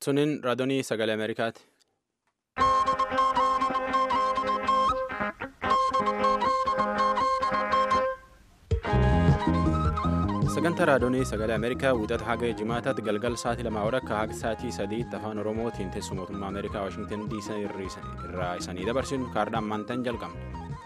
Suniin raadiyoo sagalee Ameerikaati. Sagantaa raadiyoo sagalee Ameerikaa wiixata haga jimaataatti galgal sa'aatii lamaa akka haga sa'aatii sadiitti afaan Oromootiin teessoo mootummaa Ameerikaa Waashingtan DC irraa isanii dabarsinu kaardhaan maantaan jalqabna.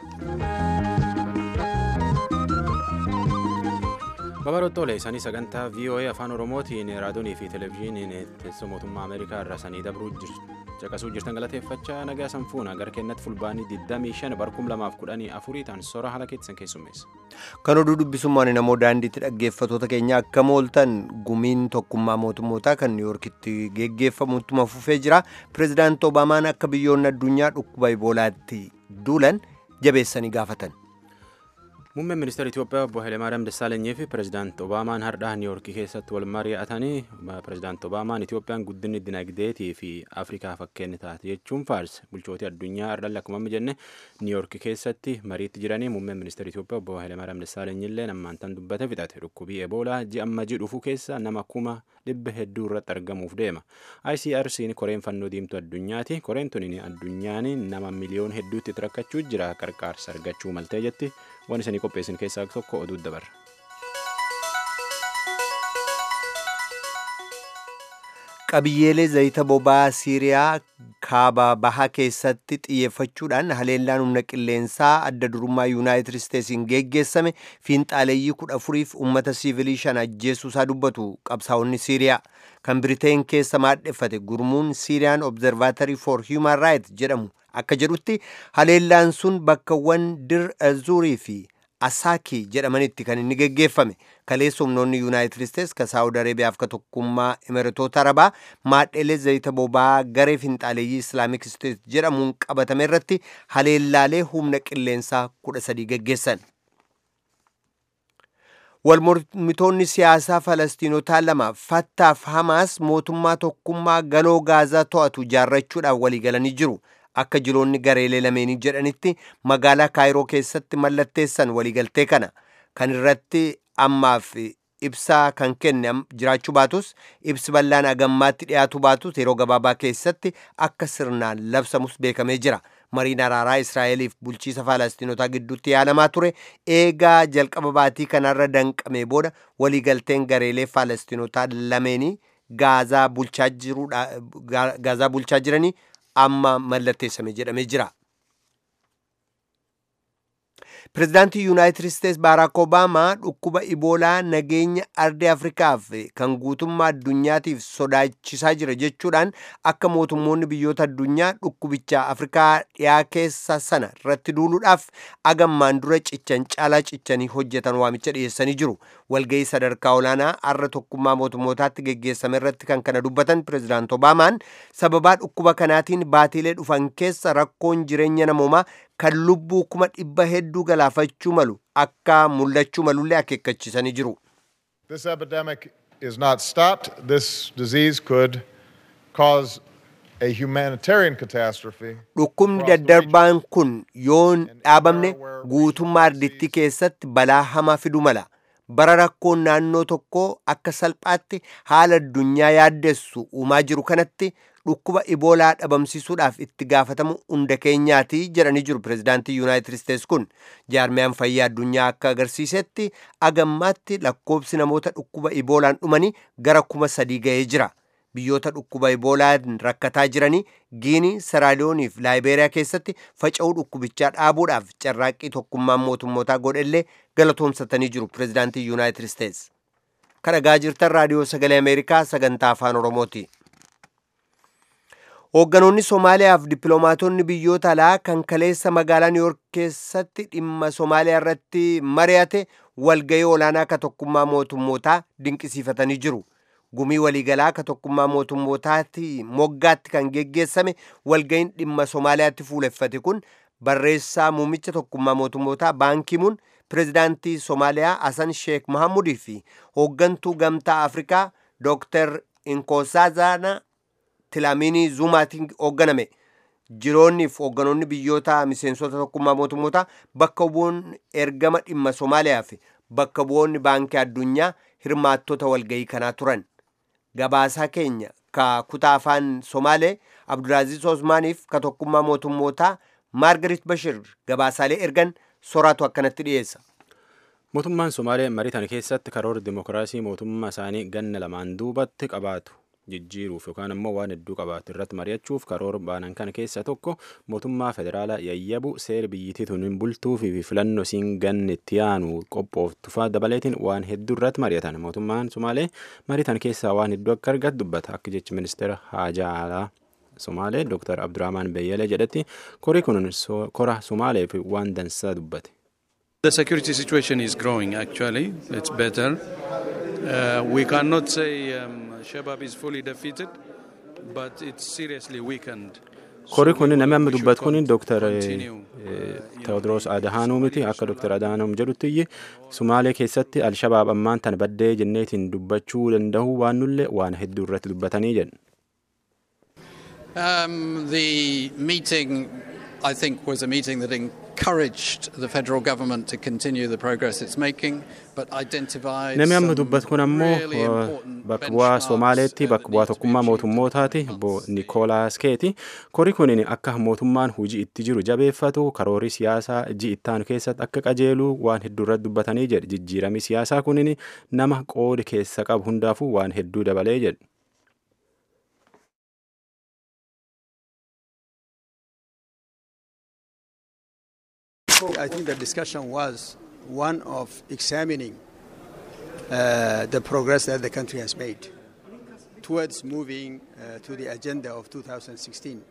Babarottoolee isaanii sagantaa VOA afaan Oromootiin raadiyoonii fi televezyiiniin teessoo mootummaa Ameerikaa irraa isanii dabruu caqasuu jirtan galateeffachaa nagaa sanfuuna gara kennatti fulbaanii 25 barkum 2014 ta'an soora haala keessan keessummeessa. Kan oduu dubbisummaan namoo daandiitti dhaggeeffatoota keenya akka mooltan gumiin tokkummaa mootummootaa kan niiwuorkitti geggeeffamuttuma fufee jira. Pireezidaanti Obaamaan akka biyyoonni addunyaa dhukkuba iboolaatti duulan jabeessanii gaafatan. Muummeen ministeera Itoophiyaa obbo Hayilemaariyaam Dassaalenyi fi pireezidaanti Obaamaan har'aa Niiwuorkii keessatti wal mari'atanii pireezidaanti Obaamaan Itoophiyaan guddinni dinagdeetii fi Afrikaa fakkeenya taate jechuun faarse bulchootii addunyaa har'aan akkuma jenne Niiwuorkii keessatti mariitti jiranii muummeen ministeera Itoophiyaa obbo Hayilemaariyaam Dassaalenyi illee ammaantan dubbate fixate dhukkubii Eboolaa ji'a amma ji'a dhufu keessa nama kuma dhibba hedduu irratti argamuuf deema. ICRC'n koreen fannoo diimtuu addunyaati. Koreen tuniin addunyaan nama miliyoon hedduutti rakkachuu jira qarqaarsa argachuu maltee jetti. waan isanii qopheessin keessaa tokko oduu dabarra. Qabiyyeelee zayita boba'aa Siiriyaa kaaba bahaa keessatti xiyyeeffachuudhaan haleellaan humna qilleensaa adda durummaa Yuunaayitid Isteetsiin geggeessame fiinxaaleeyyii kudha afuriif uummata siivilii shan ajjeesuusaa dubbatu qabsaa'onni Siiriyaa. Kan Biriteen keessa maadheffate gurmuun Siiriyaan Obzervaatorii for Human Rights jedhamu akka jedhutti haleellaan sun bakkawwan dir azuurii fi asaakii jedhamanitti kan inni geggeeffame kaleessa humnoonni yuunaayitid isteets ka saawud areebiyaaf ka tokkummaa imiratoota arabaa maadheelee zayita boba'aa garee finxaaleeyyii islaamik isteet jedhamuun qabatame irratti haleellaalee humna qilleensaa kudha sadii geggeessan walmormitoonni siyaasaa falastiinotaa lama fattaaf hamaas mootummaa tokkummaa galoo gaazaa to'atu ijaarrachuudhaan waliigalanii jiru akka jiloonni gareelee lameenii jedhanitti magaalaa kaayiroo keessatti mallatteessan waliigaltee kana kan irratti ammaaf ibsaa kan kenne jiraachuu baatus ibsi bal'aan agammaatti dhiyaatu baatus yeroo gabaabaa keessatti akka sirnaan labsamus beekamee jira mariin araaraa israa'eliif bulchiisa faalastiinotaa gidduutti yaalamaa ture eegaa jalqaba baatii kanarra danqame booda waliigalteen gareelee faalastiinotaa lameenii gaazaa bulchaa jiranii amma mallatteessame jedhamee jira. Pireezidaantii Yuunaayitid Isteets Baaraak Obaamaa dhukkuba Iboolaa nageenya ardii Afrikaaf kan guutummaa addunyaatiif sodaachisaa jira jechuudhaan akka mootummoonni biyyoota addunyaa dhukkubicha Afrikaa dhiyaa keessa sana irratti duuluudhaaf agammaan dura cichan caalaa cichanii hojjetan waamicha dhiyeessanii jiru. Walgahii sadarkaa olaanaa har'a tokkummaa mootummootaatti geggeessame irratti kan kana dubbatan Pireezidaanti Obaamaan sababaa dhukkuba kanaatiin baatiilee dhufan keessa rakkoon jireenya namoomaa kan lubbuu kuma dhibba hedduu galaafachuu malu akka mul'achuu malullee akeekkachisanii jiru. This epidemic is not stopped. This disease could cause a humanitarian catastrophe. Dhukkubni daddarbaan kun yoon dhaabamne guutummaa ardittii keessatti balaa hamaa fiduu mala. bara rakkoon naannoo tokkoo akka salphaatti haala addunyaa yaaddessu uumaa jiru kanatti dhukkuba iboolaa dhabamsiisuudhaaf itti gaafatamu hunda keenyaati jedhanii jiru pireezidaantii yuunaayitid isteets kun jaarmiyaan fayyaa addunyaa akka agarsiisetti agammaatti lakkoobsi namoota dhukkuba iboolaan dhumanii gara kuma sadii ga'ee jira biyyoota dhukkuba iboolaan rakkataa jiranii giinii seraaliyoonii fi laayibeeriyaa keessatti faca'uu dhukkubichaa dhaabuudhaaf carraaqqii tokkummaan mootummootaa godhellee galatoomsatanii jiru pireezidaantii yuunaayitid isteets kan dhagaa jirtan raadiyoo sagalee ameerikaa sagantaa afaan oromooti hoogganoonni somaaliyaaf dippiloomaatonni biyyoota alaa kan kaleessa magaalaa niiwuork keessatti dhimma somaaliyaa irratti mari'ate walgayii olaanaa ka tokkummaa mootummootaa dinqisiifatanii jiru gumii waliigalaa ka tokkummaa mootummootaatti moggaatti kan geggeessame walgayiin dhimma somaaliyaatti fuuleffate kun barreessaa muummicha tokkummaa mootummootaa baankimuun pireezidaantii somaaliyaa hasan sheek mahamudii fi hooggantuu gamtaa afrikaa dooktar inkosazana tilaamiinii zumaatiin hoogganame jiroonni fi hoogganoonni biyyoota miseensota tokkummaa mootummootaa bakka bu'oon ergama dhimma somaaliyaa fi bakka bu'oonni baankii addunyaa hirmaattota walgayii kanaa turan gabaasaa keenya ka kutaa afaan somaalee abdulaaziz osmaaniif ka tokkummaa mootummootaa maargarit bashir gabaasaalee ergan soraatu akkanatti dhiyeessa mootummaan somaalee mariitan keessatti karoora dimokiraasii mootummaa isaanii ganna lamaan duubatti qabaatu jijjiiruuf yookaan ammoo waan hedduu qabaatu irratti mari'achuuf karoora baanan kana keessa tokko mootummaa federaalaa yayyabu seera biyyittii tun hin bultuu fi filannoo siin ganni itti aanu qophooftufa dabaleetiin waan hedduu irratti mari'atan mootummaan somaalee mariitan keessaa waan hedduu akka argatu dubbata akka jechi ministeera haajaa alaa somaalee dooktar abdurrahmaan beyyalee jedhetti korii kun kora somaalee fi waan dansaa dubbate. The security situation is growing actually. It's better. Uh, we cannot say um, Shabab is fully defeated, but it's seriously weakened. Kori kun namni amma dubbatu kun Dr. Tewoodiroos Adahaanuu miti akka Dr. Adahaanuu jedhutti Sumaalee keessatti Alshabaab ammaan tan baddee jenneetiin dubbachuu danda'u waan nullee waan hedduu irratti dubbatanii jedhu. Um, the meeting, I think, was a meeting that encouraged the federal government to continue the progress it's making, but identified Namni amma some dubbatu kun ammoo really important bakka bu'aa benchmarks, Somaaleetti uh, bakka that bu'aa need to be tokkummaa achieved mootummootaati over the bo next Nikoolaas Keeti. Kori kun akka mootummaan hojii itti jiru jabeeffatu karoorii siyaasaa ji ittaanu keessatti akka qajeelu waan hedduu irratti dubbatanii jedhe jijjiiramii siyaasaa kunin nama qoodi keessa qabu hundaafuu waan hedduu dabalee jedhe. I think the discussion was one of examining uh, the progress that the country has made towards moving uh, to the agenda of 2016.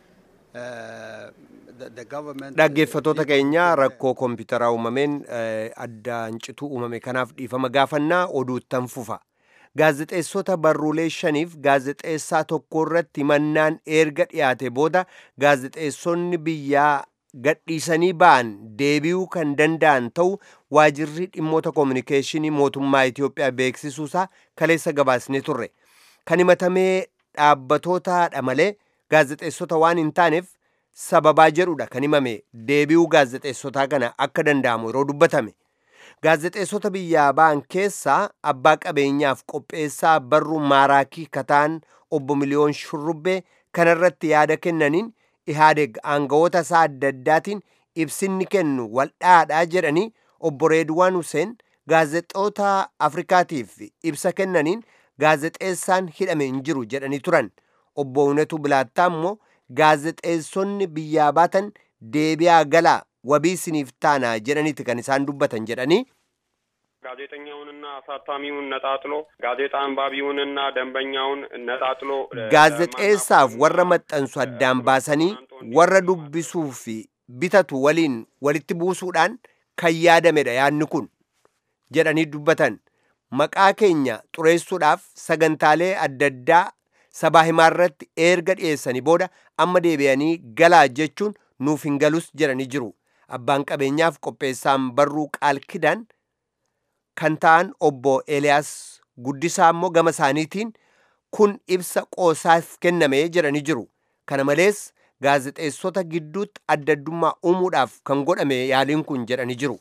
Uh, the, the government. dhaggeeffatoota keenya rakkoo kompiitaraa uumameen eh, addaan cituu uumame kanaaf dhiifama gaafannaa oduuttan fufa gaazexeessota barruulee shaniif gaazexeessaa tokko irratti himannaan erga dhiyaate booda gaazexeessonni biyyaa gadhiisanii ba'an deebi'uu kan danda'an ta'u waajirri dhimmoota koominikeeshinii mootummaa Itoophiyaa beeksisuusaa kaleessa gabaasne turre kan himatamee dhaabbatootadha malee gaazexeessota waan hin taaneef sababaa jedhudha kan himame deebi'uu gaazexeessotaa kana akka danda'amu yeroo dubbatame gaazexeessota biyyaa ba'an keessaa abbaa qabeenyaaf qopheessaa barruu maaraakii kataan obbo miliyoon shurrubbee kanarratti yaada kennaniin ihaadeg aangawoota isaa adda addaatiin ibsinni kennu waldhaadhaa jedhanii obbo Reedwaan Huseen gaazexoota Afrikaatiif ibsa kennaniin gaazexeessaan hidhame hin jiru jedhanii turan. Obbo Unetu Bilaattaa immoo gaazexeessonni biyyaa baatan deebi'aa galaa wabii isiniif taanaa jedhaniiti kan isaan dubbatan jedhanii ጋዜጠኛውንና አሳታሚውን ነጣጥሎ ጋዜጣ አንባቢውንና ደንበኛውን ነጣጥሎ gaazexeessaaf warra maxxansu addaan baasanii warra dubbisuu fi bitatu waliin walitti buusuudhaan kan yaadamedha yaadni kun jedhanii dubbatan maqaa keenya xureessuudhaaf sagantaalee adda addaa sabaa himaarratti erga dhiyeessanii booda amma deebi'anii galaa jechuun nuuf hin galus jedhanii jiru abbaan qabeenyaaf qopheessaan barruu qaal kidaan kan ta'an obbo Eeliyaas Guddisaa immoo gama isaaniitiin kun ibsa qoosaaf kenname jedhanii jiru. Kana malees gaazexeessota gidduutti adda addummaa uumuudhaaf kan godhame yaaliin kun jedhanii jiru.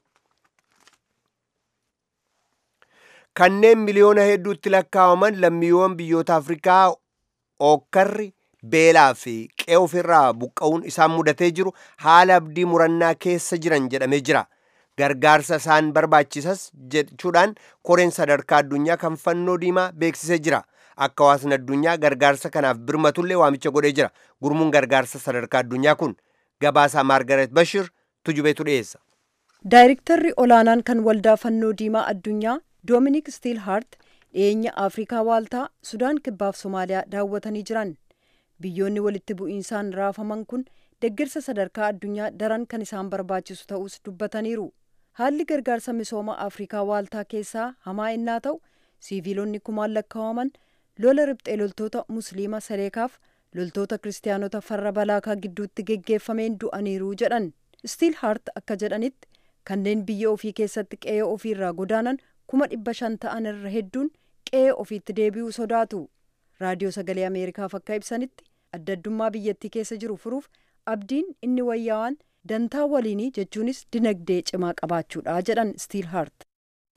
Kanneen miliyoona hedduutti lakkaa'aman lammiiwwan biyyoota Afrikaa ookkarri beelaa fi qe'ee ofirraa buqqa'uun isaan mudatee jiru haala abdii murannaa keessa jiran jedhamee jira. gargaarsa isaan barbaachisas jechuudhaan koreen sadarkaa addunyaa kan fannoo diimaa beeksisee jira akka hawaasni addunyaa gargaarsa kanaaf birmatullee waamicha godhee jira gurmuun gargaarsa sadarkaa addunyaa kun gabaasaa maargaret bashir tujubeetu dhiyeessa. daayirektarri olaanaan kan waldaa fannoo diimaa addunyaa doominik stiilhaart dhiyeenya afrikaa waaltaa sudaan kibbaaf somaaliyaa daawwatanii jiran biyyoonni walitti bu'iinsaan raafaman kun deeggarsa sadarkaa addunyaa daran kan isaan barbaachisu ta'us dubbataniiru. haalli gargaarsa misooma afrikaa waaltaa keessaa hamaa innaa ta'u siiviilonni kumaan lakkaa'aman lola riphxee loltoota musliima saleekaaf loltoota kiristaanota farra balaakaa gidduutti geggeeffameen du'aniiru jedhan stiil haart akka jedhanitti kanneen biyya ofii keessatti qe'ee ofiirraa godaanan kuma dhibba shan ta'an irra hedduun qe'ee ofiitti deebi'uu sodaatu raadiyoo sagalee ameerikaaf akka ibsanitti adda addummaa biyyattii keessa jiru furuuf abdiin inni wayyaawaan dantaa waliinii jechuunis dinagdee cimaa qabaachuudha jedhan stiil haart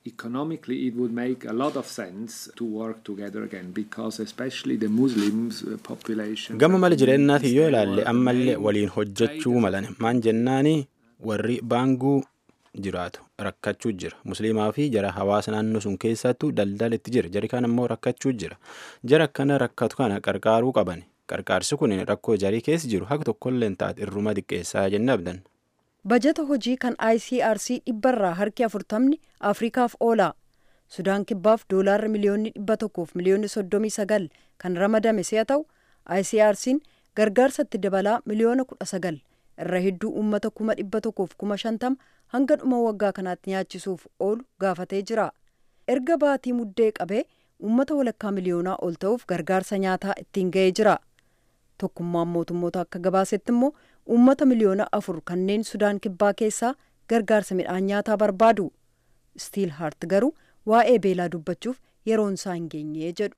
Economically, it would make a lot of sense to work together again because, especially the Muslims uh, population. Gama mala jireenyaati yoo ilaalle ammallee waliin hojjechuu malan maan jennaani warri baanguu jiraatu rakkachuu jira musliimaa fi jara hawaasa naannoo sun keessattuu daldala itti jira jari kan ammoo rakkachuu jira jara akkana rakkatu kana qarqaaruu qaban qarqaarsi kun rakkoo jarii keessa jiru haga tokkollee taate irruma xiqqeessaa jenne abdan. bajata hojii kan icrc dhibbarraa harki afurtamni afrikaaf oola sudaan kibbaaf doolaarri miliyoonni dhibba tokkoof miliyoonni soddomii sagal kan ramadame si'a ta'u icrc'n gargaarsatti dabalaa miliyoona kudha sagal irra hedduu uummata kuma dhibba tokkoof kuma shantama hanga dhuma waggaa kanaatti nyaachisuuf oolu gaafatee jira erga baatii muddee qabee uummata walakkaa miliyoonaa ol ta'uuf gargaarsa nyaataa ittiin ga'ee jira tokkummaan mootummoota akka gabaasetti immoo uummata miliyoona afur kanneen sudaan kibbaa keessaa gargaarsa midhaan nyaataa barbaadu stiil haart garuu waa'ee beelaa dubbachuuf yeroon isaa hin geenye jedhu.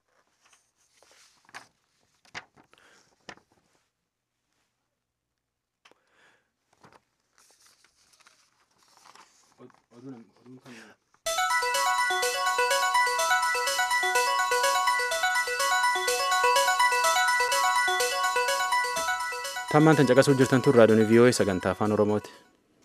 Tammaan tan caqasuu jirtan tun raadiyoon vii'oo'ee sagantaa afaan oromooti.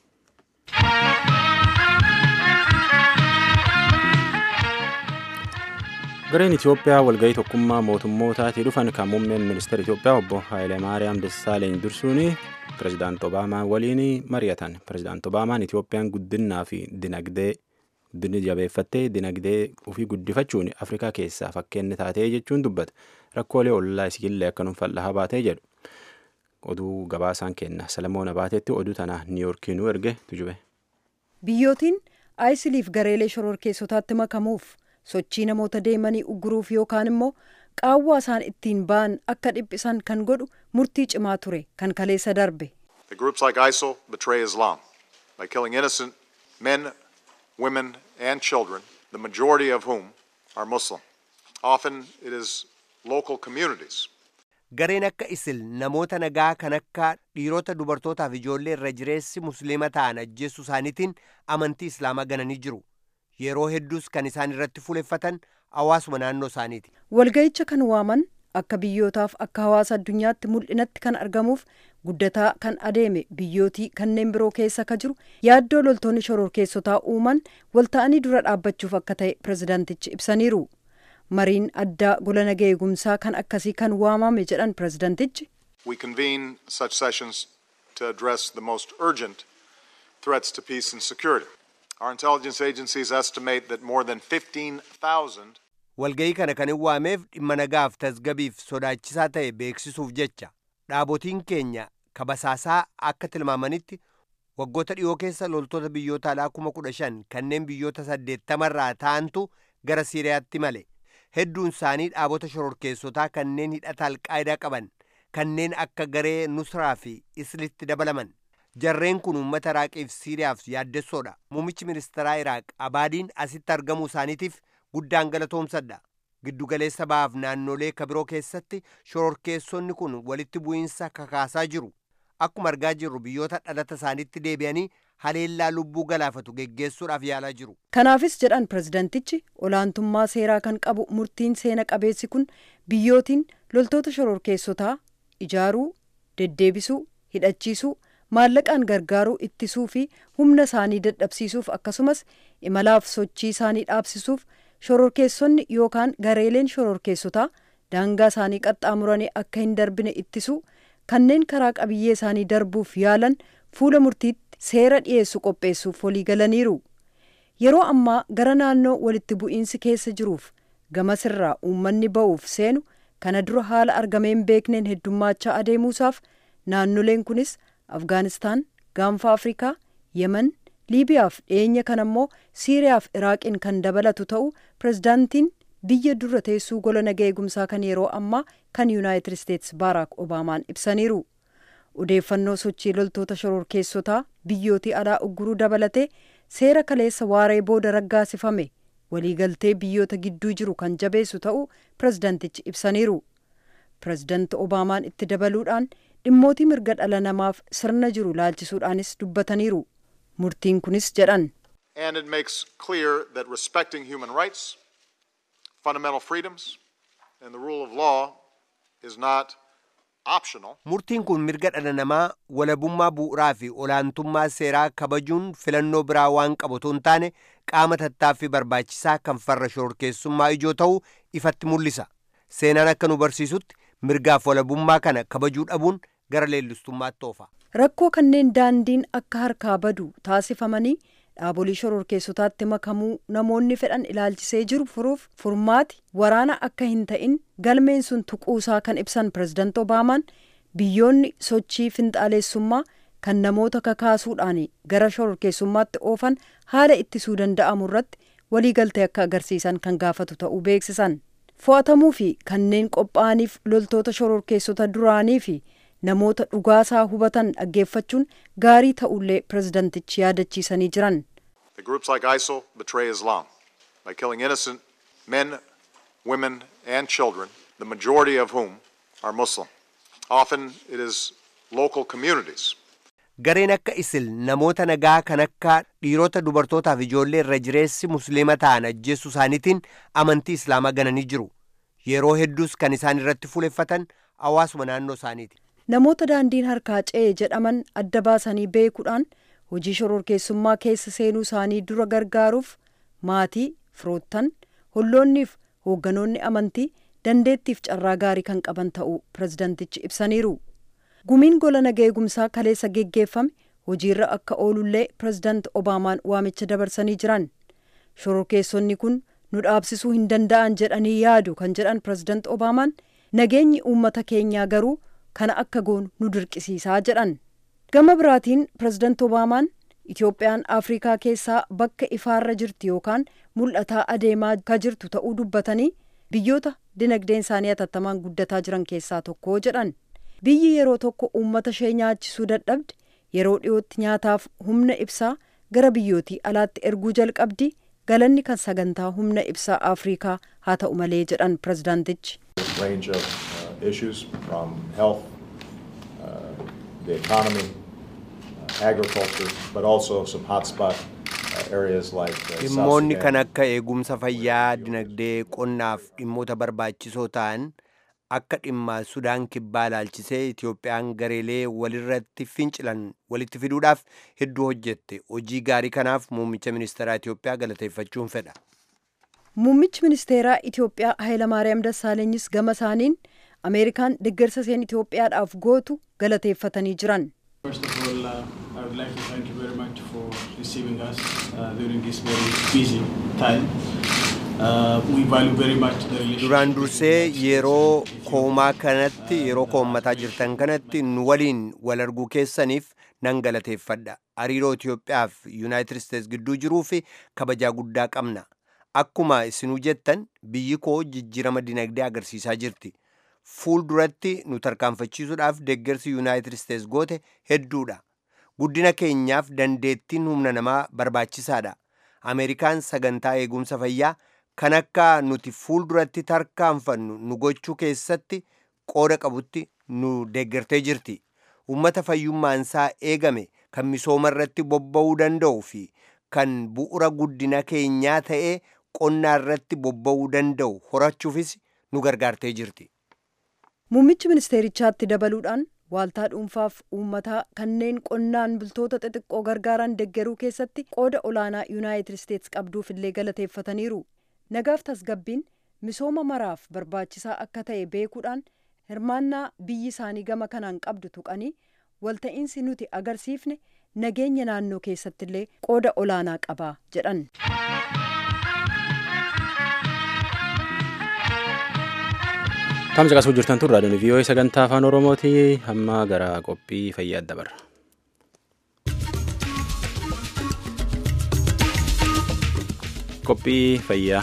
Gareen Itoophiyaa walgahii tokkummaa mootummootaatii dhufan kan muummeen ministeera Itoophiyaa obbo Haayilemaariyaam Dassaaleny dursuun pirezidaant Obaamaa waliin mari'atan. Pirezidaant Obaamaan Itoophiyaan guddinaa fi dinagdee guddinni jabeeffattee dinagdee ofii guddifachuun Afrikaa keessaa fakkeenya taatee jechuun dubbata. Rakkoolee ollaa isiillee akka nuunfal'aa baatee jedhu. Oduu gabaasaan kenna. Salamoon Abaateetti oduu tana Niiyorkii nu erge tujube. Biyyootiin aayisiliif gareelee shororkeessotaatti makamuuf sochii namoota deemanii ugguruuf yookaan immoo qaawwaa isaan ittiin ba'an akka dhiphisan kan godhu murtii cimaa ture kan kaleessa darbe. The groups like ISIL betray Islam by killing innocent men, women, and children, the majority of whom are Muslim. Often it is local communities. Gareen akka isil namoota nagaa kan akka dhiirota dubartootaaf ijoollee irra jireessi musliima ta'an ajjeessuu isaaniitiin amantii islaamaa gananii jiru. Yeroo hedduus kan isaan irratti fuuleffatan hawaasuma naannoo isaaniiti. Walga'icha kan waaman akka biyyootaaf akka hawaasa addunyaatti mul'inatti kan argamuuf guddataa kan adeeme biyyootii kanneen biroo keessa ka jiru yaaddoo loltoonni shororkeessotaa uuman walta'anii dura dhaabbachuuf akka ta'e pirezidaantichi ibsaniiru. mariin addaa gola nagaa eegumsaa kan akkasii kan waamame jedhan pirezidaantichi. We convene such sessions to address the most urgent threats to peace and security. Our intelligence agencies estimate that more than 15,000 Walga'ii kana kan hin waameef dhimma nagaaf tasgabiif sodaachisaa ta'e beeksisuuf jecha dhaabotiin keenya kabasaasaa akka tilmaamanitti waggoota dhiyoo keessa loltoota biyyoota alaa kuma kudha shan kanneen biyyoota saddeettamarraa ta'antu gara Siiriyaatti male. hedduun isaanii dhaabota shororkeessotaa kanneen hidhata alqaayidaa qaban kanneen akka garee nusraa fi islitti dabalaman jarreen kun uummata iraaqiif siiriyaaf yaaddessoodha muummichi ministeeraa iraaq abaadiin asitti argamuu isaaniitiif guddaan galatoomsadha giddugaleessa bahaaf naannolee kabiroo keessatti shororkeessonni kun walitti bu'iinsa kakaasaa jiru akkuma argaa jirru biyyoota dhalata isaaniitti deebi'anii haleellaa lubbuu galaafatu geggeessuudhaaf yaalaa jiru. Kanaafis jedhan pirezidaantichi olaantummaa seeraa kan qabu murtiin seena qabeessi kun biyyootiin loltoota shororkeessotaa ijaaruu, deddeebisuu, hidhachiisuu, maallaqaan gargaaruu ittisuu fi humna isaanii dadhabsiisuuf akkasumas imalaaf sochii isaanii dhaabsisuuf shororkeessonni yookaan gareeleen shororkeessotaa daangaa isaanii qaxxaamuranii akka hin darbine ittisuu kanneen karaa qabiyyee isaanii darbuuf yaalan fuula murtiitti seera dhiyeessu qopheessuuf walii galaniiru yeroo ammaa gara naannoo walitti bu'iinsi keessa jiruuf gamasirraa uummanni ba'uuf seenu kana dura haala argameen beekneen heddummaachaa adeemuusaaf naannoleen kunis afgaanistaan gaanfa afrikaa yemen liibiyaaf dhiyeenya kan ammoo siiriyaaf iraaqiin kan dabalatu ta'uu pirezidaantiin biyya dura teessuu gola nagaa eegumsaa kan yeroo ammaa kan yuunaayitid isteetsi baaraak obaamaan ibsaniiru. odeeffannoo sochii loltoota shororkeessotaa biyyootii alaa ugguruu dabalatee seera kaleessa waaree booda raggaasifame waliigaltee biyyoota gidduu jiru kan jabeessu ta'uu pirezidaantichi ibsaniiru pirezidaanti obaamaan itti dabaluudhaan dhimmootii mirga dhala namaaf sirna jiru laalchisuudhaanis dubbataniiru murtiin kunis jedhan. and it makes clear that respecting human rights, fundamental freedoms, and the rule of law is not optional. Murtiin kun mirga dhala namaa walabummaa bu'uuraa fi olaantummaa seeraa kabajuun filannoo biraa waan qabu otoo hin taane qaama tattaaffii barbaachisaa kan farra shororkeessummaa ijoo ta'uu ifatti mul'isa. Seenaan akka nu barsiisutti mirgaaf walabummaa kana kabajuu dhabuun gara leellistummaatti oofa. Rakkoo kanneen daandiin akka harkaa badu taasifamanii dhaabolee shororkeessotaatti makamuu namoonni fedhan ilaalchisee jiru furuuf furmaati waraana akka hin ta'in galmeen sun tuquusaa kan ibsan pirezidaant obaamaan biyyoonni sochii finxaaleessummaa kan namoota kakaasuudhaan gara shororkeessummaatti oofan haala ittisuu danda'amu irratti waliigaltee akka agarsiisan kan gaafatu ta'uu beeksisan fo'atamuu fi kanneen qophaa'aniif loltoota shororkeessota duraanii fi namoota dhugaasaa hubatan dhaggeeffachuun gaarii ta'ullee pirezidantichi yaadachiisanii jiran. The groups like ISIL betray Islam by killing innocent men, women, and children, the majority of whom are Muslim. Often it is local communities. Gareen akka isil namoota nagaa kan akka dhiirota dubartootaaf ijoollee irra jireessi musliima ta'an ajjeessuu isaaniitiin amantii islaamaa gananii jiru. Yeroo hedduus kan isaan irratti fuuleffatan hawaasuma naannoo isaaniiti. Namoota daandiin harkaa ce'e jedhaman adda baasanii beekuudhaan hojii shororkeessummaa keessa seenuu isaanii dura gargaaruuf maatii, firoottan, holloonniif hoogganoonni amantii dandeettiif carraa gaarii kan qaban ta'uu pirezidantichi ibsaniiru. Gumiin gola nagaa eegumsaa kaleessa geggeeffame hojiirra akka oolullee pirezidaant Obaamaan waamicha dabarsanii jiran. Shororkeessonni kun nu dhaabsisuu hin danda'an jedhanii yaadu kan jedhan pirezidaant Obaamaan nageenyi uummata keenyaa garuu kana akka goonu nu dirqisiisaa jedhan. Gama biraatiin pirezidaant Obaamaan Itoophiyaan Afrikaa keessaa bakka ifaarra jirti yookaan mul'ataa adeemaa ka jirtu ta'uu dubbatanii biyyoota dinagdeen isaanii hatattamaan guddataa jiran keessaa tokko jedhan. Biyyi yeroo tokko uummata ishee nyaachisuu dadhabde yeroo dhiyootti nyaataaf humna ibsaa gara biyyootii alaatti erguu jalqabdi galanni kan sagantaa humna ibsaa Afrikaa haa ta'u malee jedhan pirezidaantichi. range of uh, issues from health, uh, the economy, uh, agriculture, but also some hotspot uh, areas like uh, South Dhimmoonni Sudan. kan akka eegumsa fayyaa, dinagdee, qonnaaf dhimmoota barbaachisoo ta'an akka dhimma Sudaan kibbaa ilaalchisee Itoophiyaan gareelee walirratti fincilan walitti fiduudhaaf hedduu hojjette. Hojii gaarii kanaaf muummicha ministeeraa Itoophiyaa galateeffachuun fedha. Muummichi ministeeraa Itoophiyaa Hayilamaariyaam Dassaalanyis gama isaaniin Ameerikaan deeggarsa isheen Itoophiyaadhaaf gootu galateeffatanii jiran. First of all, uh, I would like to thank you very much for receiving us uh, during this very busy time. Uh, we value very much the relationship. Duraan dursee yeroo koomaa kanatti yeroo koommataa jirtan kanatti nu waliin wal arguu keessaniif nan galateeffadha. Hariiroo Itoophiyaa fi Yuunaayitid Isteets gidduu jiruu fi kabajaa guddaa qabna. Akkuma isinuu jettan biyyi koo jijjiirama dinagdee agarsiisaa jirti. Fuulduratti nu tarkaanfachiisuudhaaf deeggarsi Yuunaayitid Isteets goote hedduudha. Guddina keenyaaf dandeettiin humna namaa barbaachisaadha. Ameerikaan sagantaa eegumsa fayyaa kan akka nuti fuulduratti tarkaanfannu nu gochuu keessatti qooda qabutti nu deeggartee jirti. Uummata fayyummaansaa eegame kan misooma irratti bobba'uu danda'u fi kan bu'ura guddina keenyaa ta'ee qonnaa irratti bobba'uu danda'u horachuufis nu gargaartee jirti. Muummichi ministeerichaatti dabaluudhaan waaltaa dhuunfaaf uummataa kanneen qonnaan bultoota xixiqqoo gargaaran deeggaruu keessatti qooda olaanaa yuunaayitid isteets qabduuf illee galateeffataniiru. Nagaaf tasgabbiin misooma maraaf barbaachisaa akka ta'e beekuudhaan hirmaannaa biyyi isaanii gama kanaan qabdu tuqanii walta'iinsi nuti agarsiifne nageenya naannoo keessatti illee qooda olaanaa qaba jedhan. Tamsa qasuu jirtan tun raadiyoon vii'oo'ee sagantaa afaan oromooti hamma gara qophii fayyaa dabarra. Qophii fayyaa.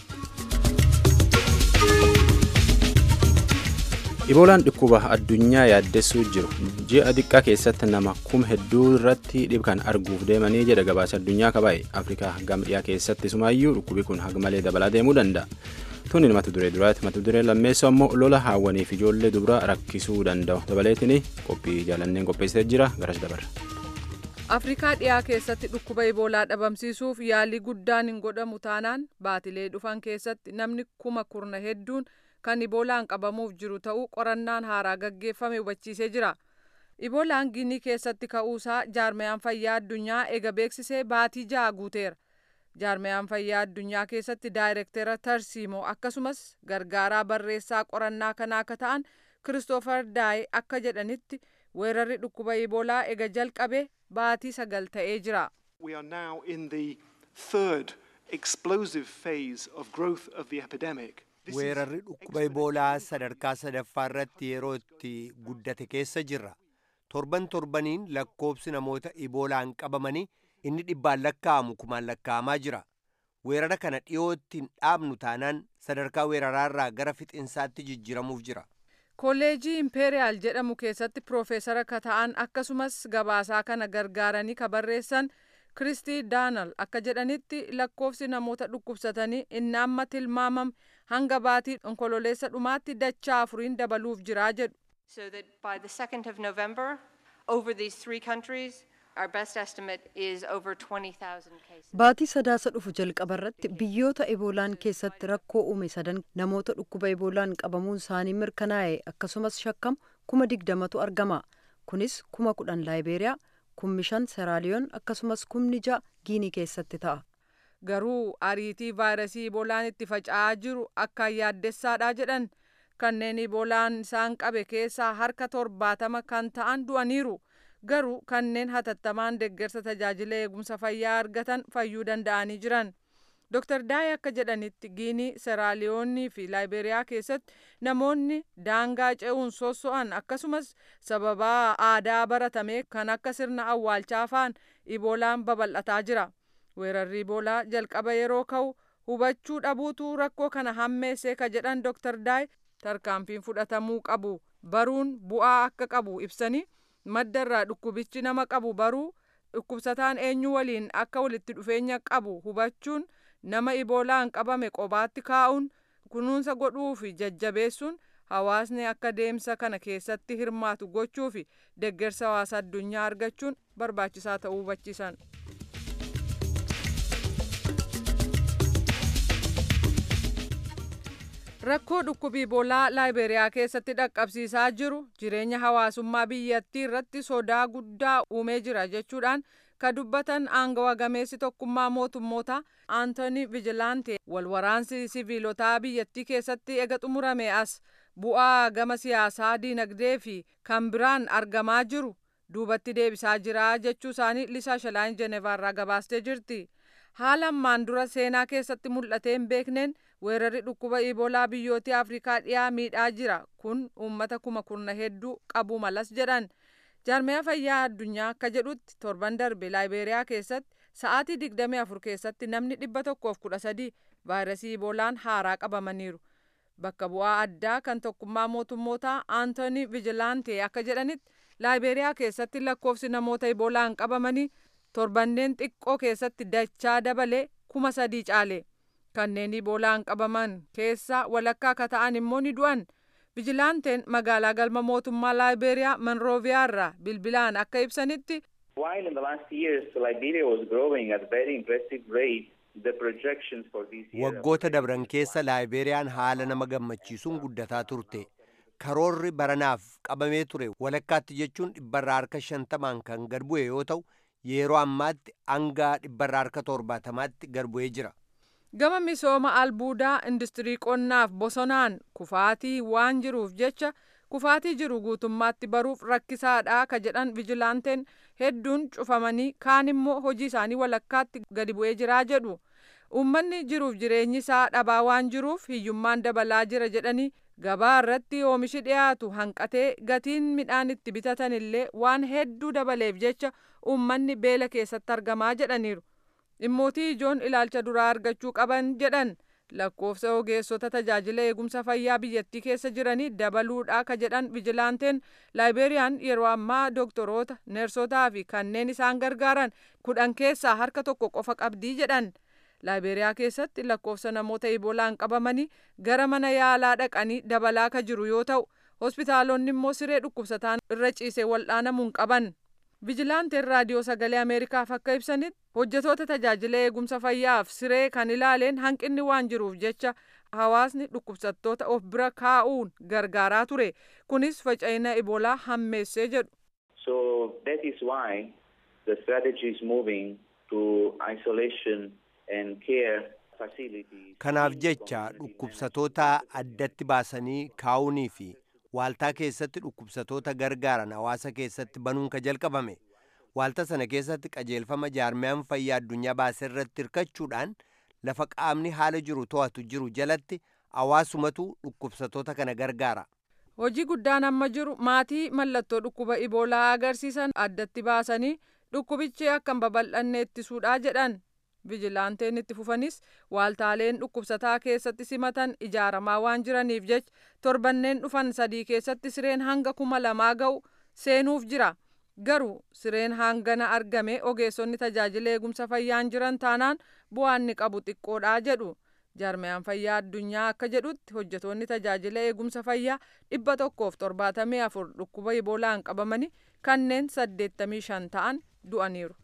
Iboolaan dhukkuba addunyaa yaaddessuu jiru ji'a xiqqaa keessatti nama kuma hedduu irratti dhibkan arguuf deemanii jedha gabaasa addunyaa kabaa'e Afrikaa gama dhiyaa keessatti sumaayyuu dhukkubi kun haga malee dabalaa deemuu danda'a. Tuni mata duree duraati mata duree lammeessoo ammoo lola haawwaniif ijoollee dubaraa rakkisuu danda'u dabaleetiin qophii jaalanneen qopheessitee jira garas dabarra. afrikaa dhiyaa keessatti dhukkuba iboolaa dhabamsiisuuf yaalii guddaan hin godhamu taanaan baatilee dhufan keessatti namni kuma kurna hedduun kan iboolaan qabamuuf jiru ta'uu qorannaan haaraa gaggeeffame hubachiisee jira iboolaan ginii keessatti ka'uusaa jaarmayaan fayyaa addunyaa ega beeksisee baatii ja'a guuteera jaarmayaan fayyaa addunyaa keessatti daayirektera tarsiimoo akkasumas gargaaraa barreessaa qorannaa kanaa akka ta'an kiristoofer daayi akka jedhanitti weerarri dhukkuba iboolaa ega jalqabe baatii sagal ta'ee jira. We are now in the third explosive phase of growth of the epidemic. weerarri dhukkuba iboolaa sadarkaa sadaffaa irratti yeroo itti guddate keessa jirra torban torbaniin lakkoobsi namoota iboolaan qabamanii inni dhibbaan lakkaa'amu kumaan lakkaa'amaa jira weerara kana dhiyootti hin dhaabnu taanaan sadarkaa weeraraarraa gara fixinsaatti jijjiramuuf jira kolleejii impeeriyaal jedhamu keessatti piroofeesara ka ta'an akkasumas gabaasaa kana gargaaranii ka barreessan kiristii daanal akka jedhanitti lakkoofsi namoota dhukkubsatanii inni amma tilmaamame hanga baatii onkololeessa dhumaatti dachaa afuriin dabaluuf jiraa jedhu. So that by the 2nd of November, over these three countries, our best estimate is over 20,000 cases. Baatii sadaasa dhufu jalqaba irratti biyyoota eboolaan keessatti rakkoo uume sadan namoota dhukkuba eboolaan qabamuun isaanii mirkanaa'e akkasumas shakkamu kuma digdamatu argama. Kunis kuma kudhan laayibeeriyaa, kumni shan seraaliyoon akkasumas kumni ja'a giinii keessatti ta'a. Garuu ariitii vaayirasii iboolaan itti faca'aa jiru akkaan yaaddessaadha jedhan kanneen iboolaan isaan qabe keessaa harka torbaatama kan ta'an du'aniiru. garuu kanneen hatattamaan deeggarsa tajaajila eegumsa fayyaa argatan fayyuu danda'anii jiran. Dr. Daay akka jedhanitti Giinii, Seraaliyoonnii fi Laayiberiyaa keessatti namoonni daangaa ce'uun sosso'an akkasumas sababaa aadaa baratame kan akka sirna awwaalchaa fa'an iboolaan babal'ataa jira. Weerarri iboolaa jalqaba yeroo ka'u hubachuu dhabuutu rakkoo kana hammeessee ka jedhan Dr. Daay tarkaanfiin fudhatamuu qabu baruun bu'aa akka qabu ibsanii madda irraa dhukkubichi nama qabu baruu dhukkubsataan eenyu waliin akka walitti dhufeenya qabu hubachuun nama iboolaan qabame qobaatti kaa'uun kunuunsa godhuu fi jajjabeessuun hawaasni akka deemsa kana keessatti hirmaatu gochuu fi deeggarsa hawaasa addunyaa argachuun barbaachisaa ta'uu hubachiisan. rakkoo dhukkubi iboolaa laayiberiyaa keessatti dhaqqabsiisaa jiru jireenya hawaasummaa biyyattii irratti sodaa guddaa uumee jira jechuudhaan ka dubbatan aangawa gameessi tokkummaa mootummoota aantooni vijilaante walwaraansi siviilotaa biyyattii keessatti ega xumurame as bu'aa gama siyaasaa diinagdee fi kan biraan argamaa jiru duubatti deebisaa jira jechuu isaanii lisaa shalaan jenevaarraa gabaastee jirti haala ammaan dura seenaa keessatti mul'atee hin beekneen weerarri dhukkuba iboolaa biyyoota afrikaa dhiyaa miidhaa jira kun uummata kuma kurna hedduu qabu malas jedhan jaarmiyaa fayyaa addunyaa akka jedhutti torban darbe laayiberiyaa keessatti sa'aatii 24 keessatti namni 113 vaayirasii iboolaan haaraa qabamaniiru bakka bu'aa addaa kan tokkummaa mootummootaa aantooni vijilaante akka jedhanitti laayiberiyaa keessatti lakkoofsi namoota iboolaan qabamanii torbanneen xiqqoo keessatti dachaa dabalee kuma sadii caale. kanneen iboolaan qabaman keessaa walakkaa akka ta'an immoo ni du'an vijilaanteen magaalaa galma mootummaa laayiberiyaa manrooviyaa irraa bilbilaan akka ibsanitti. While in the last years Liberia was growing at very impressive rate, the projections for this year. Waggoota dabran keessa laayiberiyaan haala nama gammachiisuun guddataa turte. Karoorri baranaaf qabamee ture walakkaatti jechuun dhibbarraa harka shantamaan kan gad bu'e yoo ta'u yeroo ammaatti hanga dhibbarraa harka torbaatamaatti gad bu'ee jira. gama misooma albuudaa industirii qonnaaf bosonaan kufaatii waan jiruuf jecha kufaatii jiru guutummaatti baruuf rakkisaadha ka jedhan vijilaanteen hedduun cufamanii kaan immoo hojii isaanii walakkaatti gadi bu'ee jiraa jedhu uummanni jiruuf jireenyi isaa dhabaa waan jiruuf hiyyummaan dabalaa jira jedhanii gabaa irratti oomishi dhiyaatu hanqatee gatiin midhaan itti bitatan illee waan hedduu dabaleef jecha uummanni beela keessatti argamaa jedhaniiru. dhimmootii ijoon ilaalcha duraa argachuu qaban jedhan lakkoofsa ogeessota tajaajila eegumsa fayyaa biyyattii keessa jiranii dabaluudha ka jedhan vijilaanteen laayiberiyaan yeroo ammaa doktoroota neersotaa fi kanneen isaan gargaaran kudhan keessaa harka tokko qofa qabdii jedhan laayiberiyaa keessatti lakkoofsa namoota iboolaan qabamanii gara mana yaalaa dhaqanii dabalaa ka jiru yoo ta'u hospitaalonni immoo siree dhukkubsataan irra ciisee wal'aanamuun qaban vijilaanteen raadiyoo sagalee ameerikaaf akka ibsanitti hojjetoota tajaajila eegumsa fayyaaf siree kan ilaaleen hanqinni waan jiruuf jecha hawaasni dhukkubsattoota of bira kaa'uun gargaaraa ture kunis faca'ina iboolaa hammeessee jedhu. So that is why the strategy is moving to isolation and care facilities. Kanaaf jecha dhukkubsatoota addatti baasanii kaa'uunii fi waaltaa keessatti dhukkubsatoota gargaaran hawaasa keessatti banuun ka jalqabame. Waaltaa sana keessatti qajeelfama jaarmiyaan fayyaa addunyaa baasee irratti hirkachuudhaan lafa qaamni haala jiru to'atu jiru jalatti hawaasumatu dhukkubsatoota kana gargaara. Hojii guddaan amma jiru maatii mallattoo dhukkuba iboolaa agarsiisan addatti baasanii dhukkubichi akka hin babal'anne ittisuudha jedhan. Vijilaanteen itti fufanis waaltaaleen dhukkubsataa keessatti simatan ijaaramaa waan jiraniif jecha torbanneen dhufan sadii keessatti sireen hanga kuma lamaa ga'u seenuuf jira. Garuu sireen hangana argame ogeessonni tajaajila eegumsa fayyaan jiran taanaan bu'aan ni qabu xiqqoodha jedhu. Jaarmiyaan fayyaa addunyaa akka jedhutti hojjetoonni tajaajila eegumsa fayyaa dhibba tokkoof torbaatamii afur dhukkuba iboolaan qabamanii kanneen saddeettamii shan ta'an du'aniiru.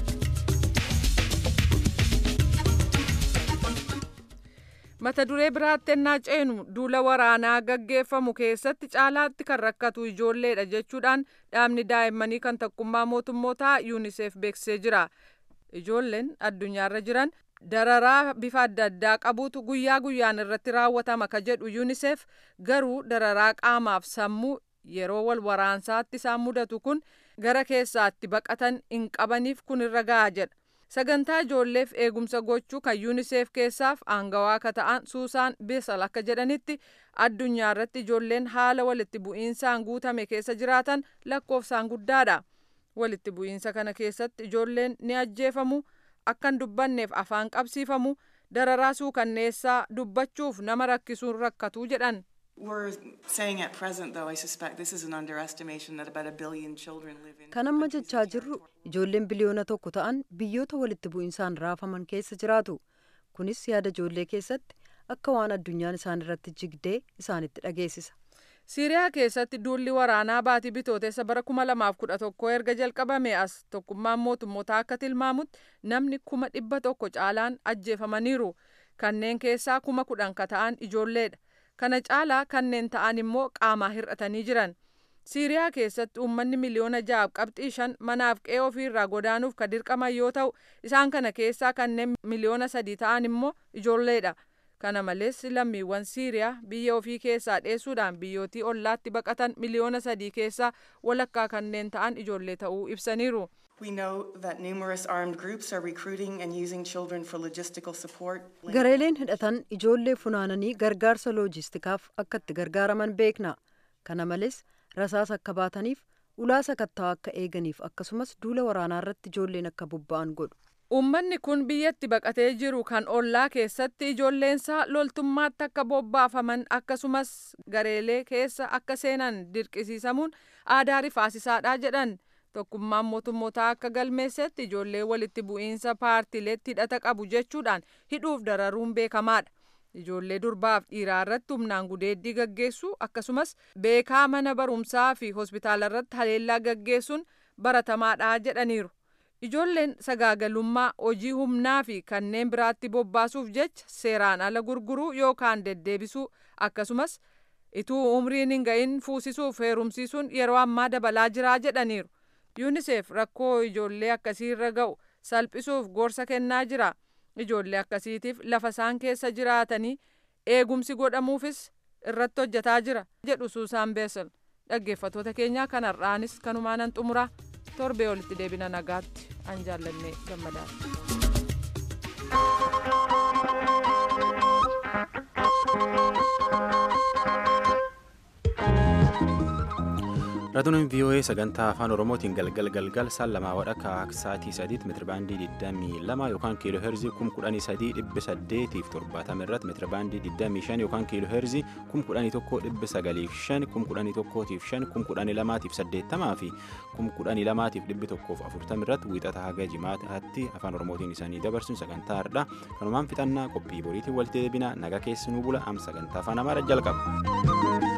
mata duree biraatti ennaa ceenu duula waraanaa gaggeeffamu keessatti caalaatti kan rakkatu ijoolleedha jechuudhaan dhaabni daa'immanii kan tokkummaa mootummootaa yuuniseef beeksisee jira ijoolleen addunyaarra jiran dararaa bifa adda addaa qabuutu guyyaa guyyaan irratti raawwatama ka jedhu yuuniseef garuu dararaa qaamaaf sammuu yeroo wal waraansaatti isaan mudatu kun gara keessaatti baqatan hin qabaniif kun irra ga'a jedha sagantaa ijoolleef eegumsa gochuu kan yuuniseef keessaaf aangawaa akka ta'an suusaan bisal akka jedhanitti addunyaa irratti ijoolleen haala walitti bu'iinsaan guutame keessa jiraatan lakkoofsaan guddaadha walitti bu'iinsa kana keessatti ijoolleen ni ajjeefamu akkan dubbanneef afaan qabsiifamu dararaa suukanneessaa dubbachuuf nama rakkisuun rakkatuu jedhan. We're saying at present, though, I suspect this is an underestimation that about a billion children live in. Kan amma jechaa jirru ijoolleen biliyoona tokko ta'an biyyoota walitti bu'insaan raafaman keessa jiraatu. Kunis yaada ijoollee keessatti akka waan addunyaan isaan irratti jigdee isaanitti dhageessisa. Siiriyaa keessatti duulli waraanaa baatii bitootessa bara kuma lamaaf kudha tokko erga jalqabame as tokkummaan mootummoota akka tilmaamutti namni kuma dhibba tokko caalaan ajjeefamaniiru. Kanneen keessaa kuma kudhan ka ta'an ijoolleedha. kana caalaa kanneen ta'an immoo qaamaa hir'atanii jiran siiriyaa keessatti uummanni miliyoona ja'aaf qabxii shan manaaf qe'ee ofiirraa godaanuuf ka dirqaman yoo ta'u isaan kana keessaa kanneen miliyoona sadii ta'an immoo ijoolleedha kana malees lammiiwwan siiriyaa biyya ofii keessaa dheessuudhaan biyyootii ollaatti baqatan miliyoona sadii keessaa walakkaa kanneen ta'an ijoollee ta'uu ibsaniiru. We know that numerous armed groups are recruiting and using children for logistical support. Gareeleen hidhatan ijoollee funaananii gargaarsa loojistikaaf akka itti gargaaraman beekna. Kana malees rasaasa akka baataniif ulaa sakatta'aa akka eeganiif akkasumas duula waraanaa irratti ijoolleen akka bobba'an godhu. Uummanni kun biyyatti baqatee jiru kan ollaa keessatti ijoolleensaa loltummaatti akka bobbaafaman akkasumas gareelee keessa akka seenan dirqisiisamuun aadaa rifaasisaadha jedhan. tokkummaan mootummootaa akka galmeessetti ijoollee walitti bu'iinsa paartileetti hidhata qabu jechuudhaan hidhuuf dararuun beekamaadha. Ijoollee durbaaf dhiiraa irratti humnaan gudeeddii gaggeessuu akkasumas beekaa mana barumsaa fi hospitaala irratti haleellaa gaggeessuun baratamaadha jedhaniiru. Ijoolleen sagaagalummaa hojii humnaa fi kanneen biraatti bobbaasuuf jecha seeraan ala gurguruu yookaan deddeebisuu akkasumas ituu umriin hin ga'in fuusisuuf heerumsiisuun yeroo ammaa dabalaa jiraa jedhaniiru. yuuniseef rakkoo ijoollee akkasii irra ga'u salphisuuf gorsa kennaa jira ijoollee akkasiitiif lafa isaan keessa jiraatanii eegumsi godhamuufis irratti hojjetaa jira jedhu suusaan beesel dhaggeeffatoota keenyaa kanarraanis kanumaanan xumuraa torbee olitti deebina nagaatti an jaallannee Raadiyooleen VOA sagantaa afaan Oromootiin galgal galgal saan lamaa wadhakka sa'aatii sadiitti meetirabaandii 22 yookaan kiiloo heerzii 13870 fi 70 irratti meetirabaandii 25 yookaan kiiloo heerzii 11905 11105 11280 fi 11240 irratti wiixata haga jimaataatti afaan Oromootiin isaanii dabarsuun sagantaa hardhaa kanumaan fixannaa qophii boriitiin walitti deebina naga keessanuu bula am sagantaa afaan Amaaraa jalqaba.